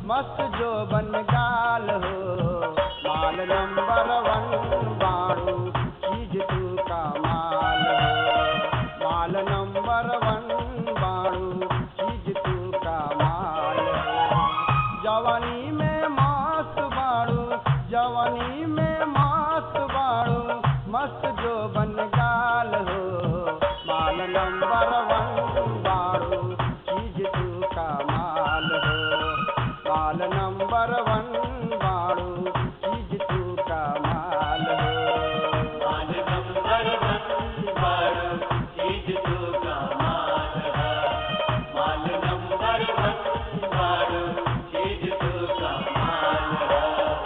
मस्त जो बन गाल हो माल नंबर वन बाड़ू चीज तू का माल हो माल नंबर वन बाड़ू चीज तू का माल हो जवानी में मस्त बाड़ू जवानी में मस्त बाड़ू मस्त जो बन गाल हो माल नंबर वन बाड़ू चीज तू का माल हो माल नंबर वन बाड़ू चीज तू का माल हो माल नंबर वन बारू चीज तू का माल है माल नंबर वन बारू चीज तू का माल है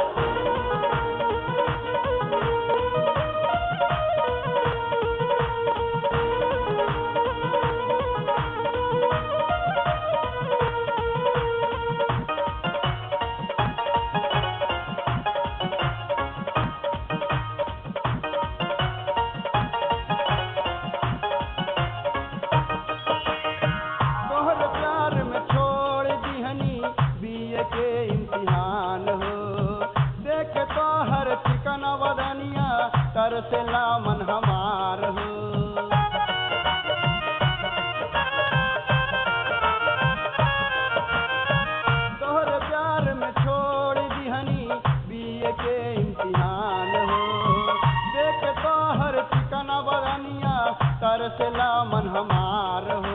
तोहर प्यार में छोड़ दिहनी बीए के इम्तिहान हो देख तोहर चिकन वदनिया तर से लामन हमार हो तोहर प्यार में छोड़ दिहनी बीए के इम्तिहान हो देख तोहर चिकन वदनिया तर से लामन हमार हो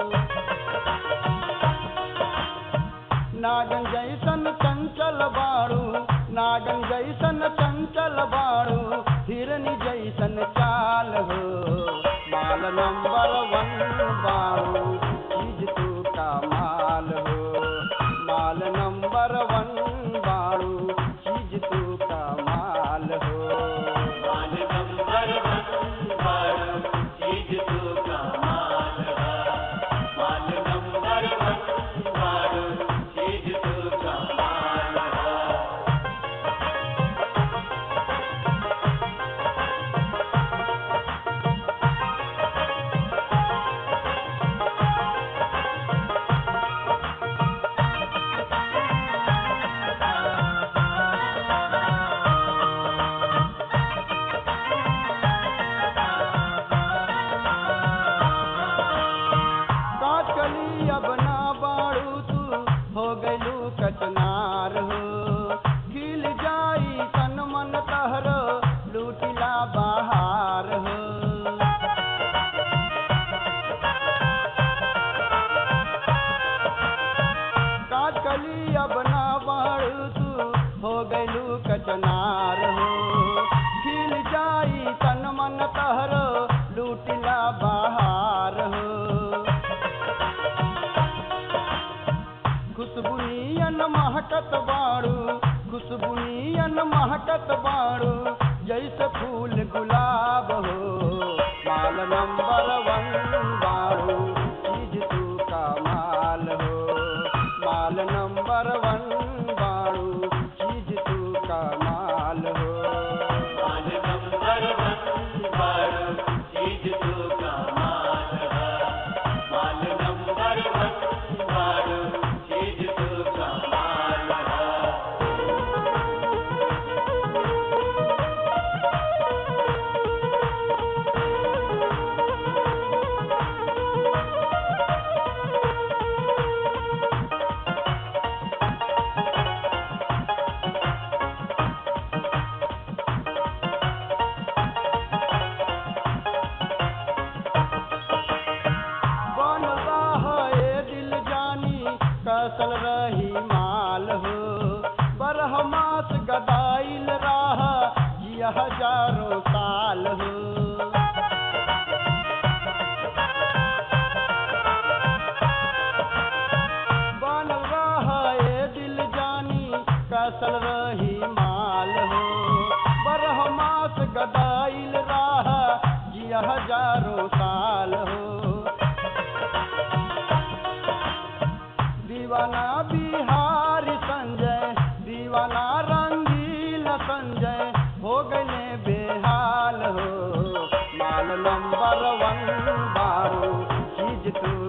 नागन जैसन चंचल बाड़ू नागन जैसन चंचल बाड़ू हिरनी जैसन चाल हो माल नंबर वन बाड़ू चीज तू का माल हो माल नंबर वन बाड़ू चीज तू का माल हो माल नंबर वन बारू चीज तू का माल है माल नंबर वन बारू चीज तू का माल है काटली अब ना बाड़ू तू हो गलू कचनार हो खिल जाई तन मन तहरो लूटिला बहार हो काटली अब ना बाड़ू तू हो गलू कचनार हो खिल जाई तन मन तहरो लूटिला बहार हो खुशबुनियन महकत बाड़ू खुशबुनियन महकत बाड़ू जैसे फूल गुलाब हो माल नंबर वन बाड़ू चीज तू का माल हो माल नंबर वन बाड़ू चीज तू का माल हो माल नंबर वन बारू चीज तू का माल है माल नंबर वन बारू चीज तू का माल है बनता है दिल जानी कसल रही माल हो बरहमास गदाइल राह जिया हजारों साल हो बनल रहे दिल जानी कसल रही माल हो बरहमास गदाइल राह जिया हजारों साल हो दीवाना बिहारी संजय दीवाना रंगील संजय हो गए बेहाल हो माल नंबर वन बारू चीज तू